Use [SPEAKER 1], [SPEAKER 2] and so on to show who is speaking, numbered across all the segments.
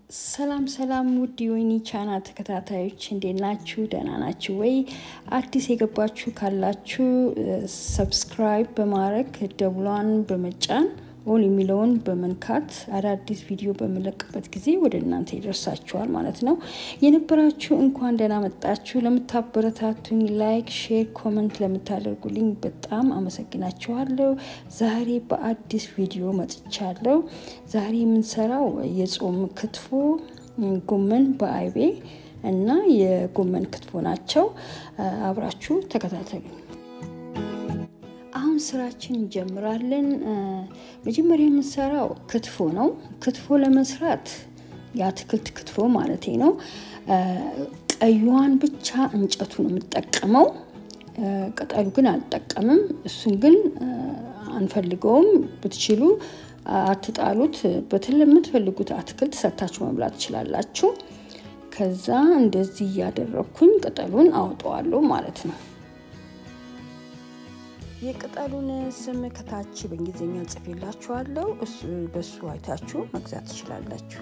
[SPEAKER 1] ሰላም ሰላም ውድ የወይኒ ቻናል ተከታታዮች እንዴት ናችሁ? ደህና ናችሁ ወይ? አዲስ የገባችሁ ካላችሁ ሰብስክራይብ በማድረግ ደውሏን በመጫን ኦል የሚለውን በመንካት አዳዲስ ቪዲዮ በምለቅበት ጊዜ ወደ እናንተ ይደርሳችኋል ማለት ነው። የነበራችሁ እንኳን ደህና መጣችሁ። ለምታበረታቱኝ ላይክ፣ ሼር፣ ኮመንት ለምታደርጉልኝ በጣም አመሰግናችኋለሁ። ዛሬ በአዲስ ቪዲዮ መጥቻለሁ። ዛሬ የምንሰራው የጾም ክትፎ ጎመን በአይቤ እና የጎመን ክትፎ ናቸው። አብራችሁ ተከታተሉ። አሁን ስራችን እንጀምራለን። መጀመሪያ የምንሰራው ክትፎ ነው። ክትፎ ለመስራት የአትክልት ክትፎ ማለቴ ነው። ቀዩዋን ብቻ እንጨቱ ነው የምጠቀመው። ቅጠሉ ግን አልጠቀምም። እሱን ግን አንፈልገውም። ብትችሉ አትጣሉት። በትል የምትፈልጉት አትክልት ሰርታችሁ መብላት ትችላላችሁ። ከዛ እንደዚህ እያደረግኩኝ ቅጠሉን አውጠዋለሁ ማለት ነው። የቅጠሉን ስም ከታች በእንግሊዝኛ ጽፌላችኋለሁ። በሱ አይታችሁ መግዛት ትችላላችሁ።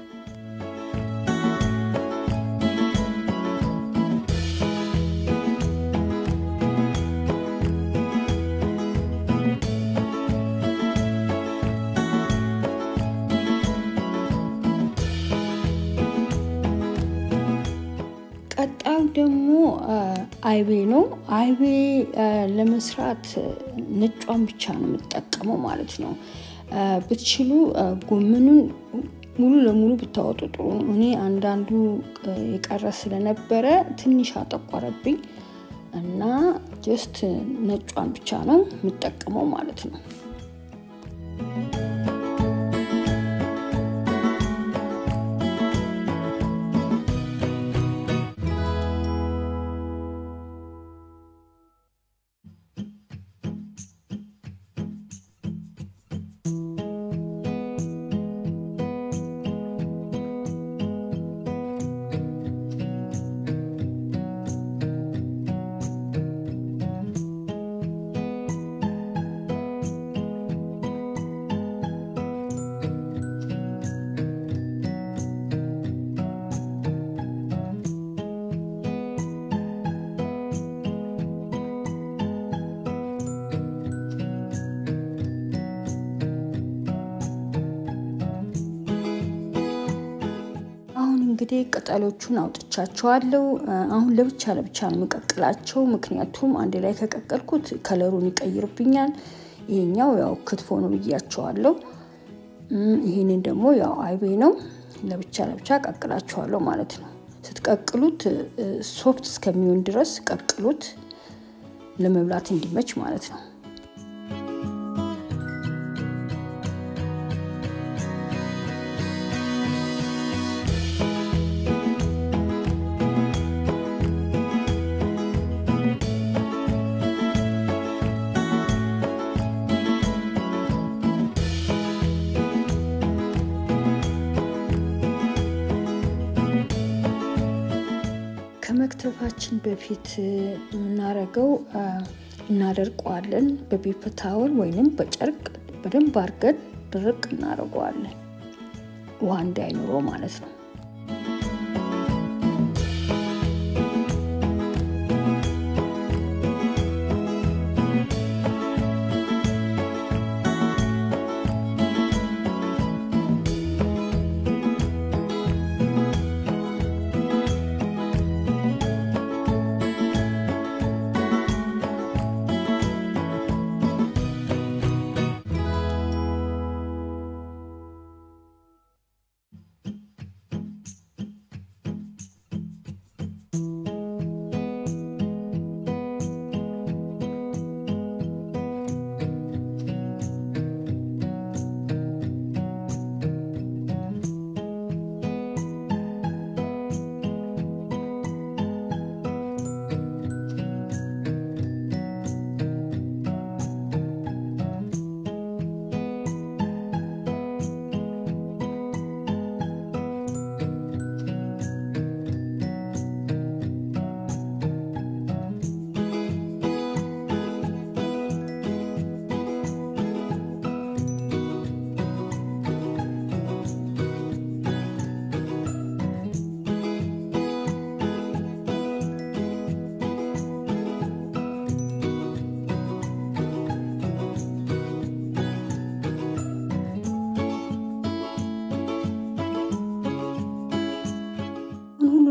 [SPEAKER 1] ቀጣዩ ደግሞ አይቤ ነው። አይቤ ለመስራት ነጯን ብቻ ነው የምጠቀመው ማለት ነው። ብትችሉ ጎመኑን ሙሉ ለሙሉ ብታወጡ ጥሩ ነው። እኔ አንዳንዱ የቀረ ስለነበረ ትንሽ አጠቆረብኝ እና ጀስት ነጯን ብቻ ነው የምጠቀመው ማለት ነው። እንግዲህ ቅጠሎቹን አውጥቻቸዋለሁ። አሁን ለብቻ ለብቻ ነው የምቀቅላቸው፣ ምክንያቱም አንድ ላይ ከቀቀልኩት ከለሩን ይቀይርብኛል። ይሄኛው ያው ክትፎ ነው ብያቸዋለሁ። ይህንን ደግሞ ያው አይቤ ነው። ለብቻ ለብቻ ቀቅላቸዋለሁ ማለት ነው። ስትቀቅሉት ሶፍት እስከሚሆን ድረስ ቀቅሉት፣ ለመብላት እንዲመች ማለት ነው። ከመክተፋችን በፊት የምናደርገው እናደርቀዋለን። በፔፐር ታወል ወይንም በጨርቅ በደንብ አድርገን ድርቅ እናደርገዋለን፣ ውሃ እንዳይኖረው ማለት ነው።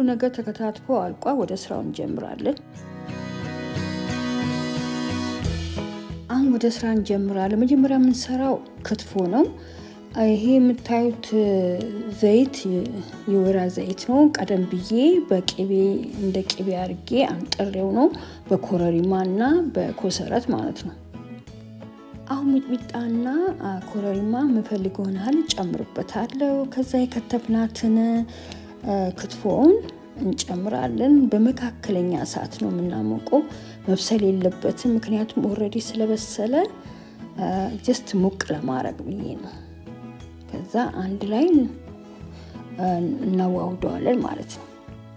[SPEAKER 1] ነገር ተከታትፎ አልቋል። ወደ ስራው እንጀምራለን። አሁን ወደ ስራ እንጀምራለን። መጀመሪያ የምንሰራው ክትፎ ነው። ይሄ የምታዩት ዘይት የወይራ ዘይት ነው። ቀደም ብዬ በቅቤ እንደ ቅቤ አድርጌ አንጥሬው ነው፣ በኮረሪማ እና በኮሰረት ማለት ነው። አሁን ሚጥሚጣና ኮረሪማ የምፈልገውን ያህል ጨምርበታለሁ። ከዛ የከተፍናትን ክትፎውን እንጨምራለን። በመካከለኛ እሳት ነው የምናሞቀው፣ መብሰል የለበትም። ምክንያቱም ኦልሬዲ ስለበሰለ ጀስት ሙቅ ለማድረግ ብዬ ነው። ከዛ አንድ ላይ እናዋውደዋለን ማለት ነው።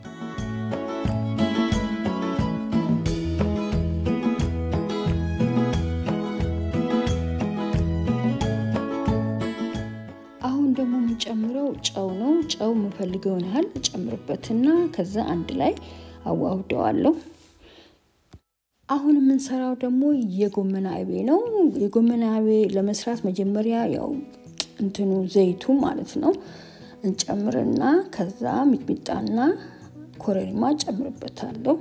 [SPEAKER 1] አሁን ደግሞ የምንጨምረው ጨው ነው። ጨው የምፈልገውን ያህል ጨምርበትና ከዛ አንድ ላይ አዋውደዋለሁ። አሁን የምንሰራው ደግሞ የጎመን አይቤ ነው። የጎመን አይቤ ለመስራት መጀመሪያ ያው እንትኑ ዘይቱ ማለት ነው እንጨምርና ከዛ ሚጥሚጣና ኮረሪማ ጨምርበታለሁ።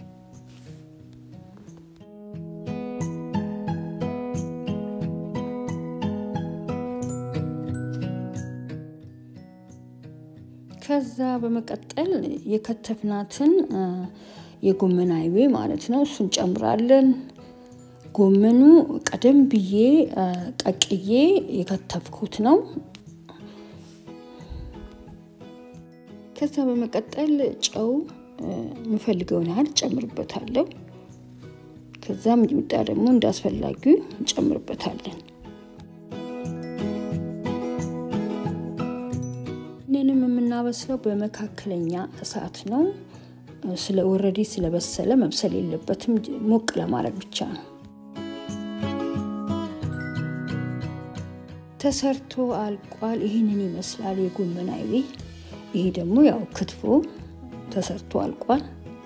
[SPEAKER 1] ከዛ በመቀጠል የከተፍናትን የጎመን አይቤ ማለት ነው እሱን ጨምራለን። ጎመኑ ቀደም ብዬ ቀቅዬ የከተፍኩት ነው። ከዛ በመቀጠል ጨው የምፈልገውን ያህል ጨምርበታለሁ። ከዛ ሚጥሚጣ ደግሞ እንዳስፈላጊው እንጨምርበታለን። ይህንንም የምናበስለው በመካከለኛ እሳት ነው። ስለ ወረዲ ስለበሰለ መብሰል የለበትም። ሞቅ ለማድረግ ብቻ ነው። ተሰርቶ አልቋል። ይህንን ይመስላል የጎመን አይቤ። ይሄ ደግሞ ያው ክትፎ ተሰርቶ አልቋል።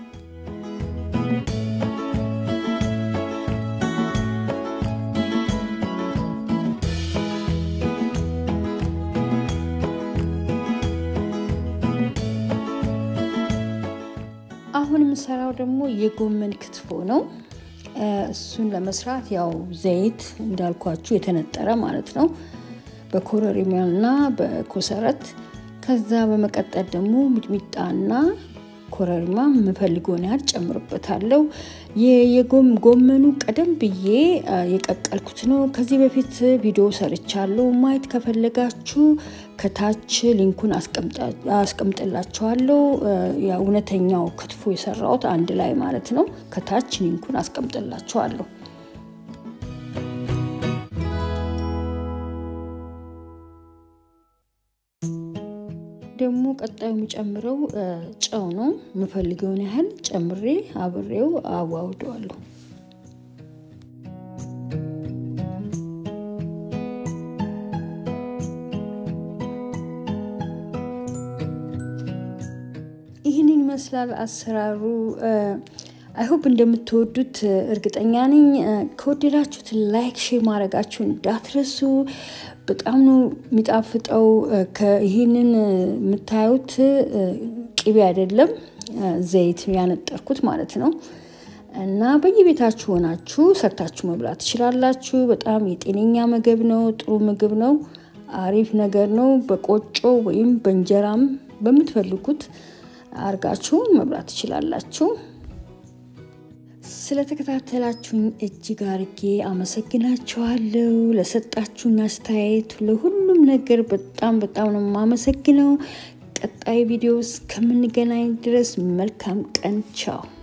[SPEAKER 1] አሁን የምሰራው ደግሞ የጎመን ክትፎ ነው። እሱን ለመስራት ያው ዘይት እንዳልኳችሁ የተነጠረ ማለት ነው በኮረሪማና በኮሰረት ከዛ በመቀጠል ደግሞ ሚጥሚጣና ኮረሪማ የምፈልገውን ያህል ጨምርበታለሁ። የጎመኑ ቀደም ብዬ የቀቀልኩት ነው። ከዚህ በፊት ቪዲዮ ሰርቻለሁ። ማየት ከፈለጋችሁ ከታች ሊንኩን አስቀምጥላችኋለሁ። እውነተኛው ክትፎ የሰራሁት አንድ ላይ ማለት ነው። ከታች ሊንኩን አስቀምጥላችኋለሁ። ደግሞ ቀጣዩ የሚጨምረው ጨው ነው። የምፈልገውን ያህል ጨምሬ አብሬው አዋውደዋለሁ። ይህንን ይመስላል አሰራሩ። አይሆፕ እንደምትወዱት እርግጠኛ ነኝ። ከወደዳችሁት ላይክ፣ ሼር ማድረጋችሁ እንዳትረሱ። በጣም ነው የሚጣፍጠው። ይህንን የምታዩት ቅቤ አይደለም ዘይት ያነጠርኩት ማለት ነው። እና በየቤታችሁ ሆናችሁ ሰርታችሁ መብላት ትችላላችሁ። በጣም የጤነኛ ምግብ ነው። ጥሩ ምግብ ነው። አሪፍ ነገር ነው። በቆጮ ወይም በእንጀራም በምትፈልጉት አርጋችሁ መብላት ትችላላችሁ። ስለተከታተላችሁኝ እጅግ አርጌ አመሰግናችኋለሁ። ለሰጣችሁኝ አስተያየት፣ ለሁሉም ነገር በጣም በጣም ነው የማመሰግነው። ቀጣይ ቪዲዮ እስከምንገናኝ ድረስ መልካም ቀን። ቻው